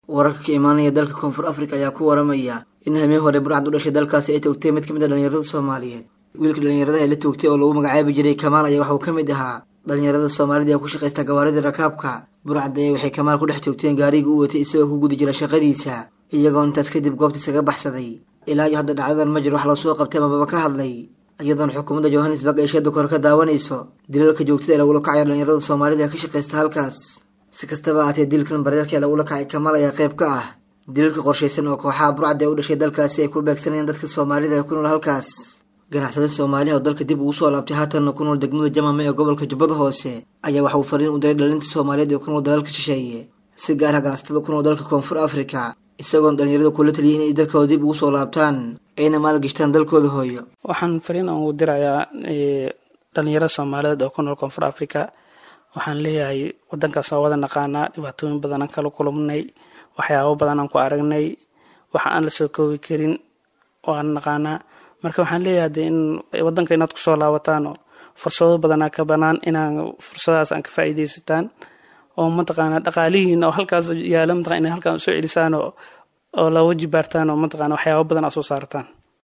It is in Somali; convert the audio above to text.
wararka ka imaanaya dalka koonfur afrika ayaa ku waramaya in hameen hore burcad u dhashay dalkaasi ay toogtay mid ka mid a dhalinyarada soomaaliyeed wiilka dhalinyarada ee la toogtay oo lagu magacaabi jiray kamaal ayaa waxauu ka mid ahaa dhalinyarada soomaalida ee ku shaqaysta gawaaridii rakaabka burcad ayaa waxay kamaal ku dhex toogteen gaarigii u watay isagoo ku guda jira shaqadiisa iyagoo intaas kadib goobta isaga baxsaday ilaa iyo hadda dhacdadan ma jiro wax lasoo qabtay amababa ka hadlay iyadoona xukuumadda johannesburg ay sheeda kore ka daawanayso dilalka joogtada ee lagula kacaya dhalinyarada soomaalida ee ka shaqaysta halkaas si kastaba ahaatee dilkan bareerka ee lagula kacay kamaal ayaa qayb ka ah dilalka qorshaysan oo kooxaha burcad ee u dhashay dalkaasi ay ku beegsanayaan dadka soomaalida ee ku nool halkaas ganacsada soomaaliha oo dalka dib ugu soo laabtay haatanna ku nool degmada jamame ee gobolka jubbada hoose ayaa waxa uu fariin u diray dhalinta soomaaliyeed ee ku nool dalalka shisheeye si gaar ah ganacsatada ku nool dalka koonfur afrika isagoon dhalinyarada kula taliyay inay dalkooda dib ugu soo laabtaan ayna maalgashtaan dalkooda hooyo waxaan fariin aan u dirayaa dhalinyarada soomaaliyeed oo ku nool koonfur africa waxaan leeyahay wadankaas waa wada naqaanaa dhibaatooyin badan aan kala kulumnay waxyaabo badan aan ku aragnay waxa aan la soo koobi karin waan naqaanaa marka waxaan leeyahay de in wadanka inaad kusoo laabataan oo fursado badanaa ka banaan inaan fursadahaas aan ka faa'iidaysataan oo mataqaana dhaqaalihiin oo halkaas yaala mataqana inay halkaan usoo celisaan oo oo la waji baartaan oo mataqana waxyaabo badan aa soo saartaan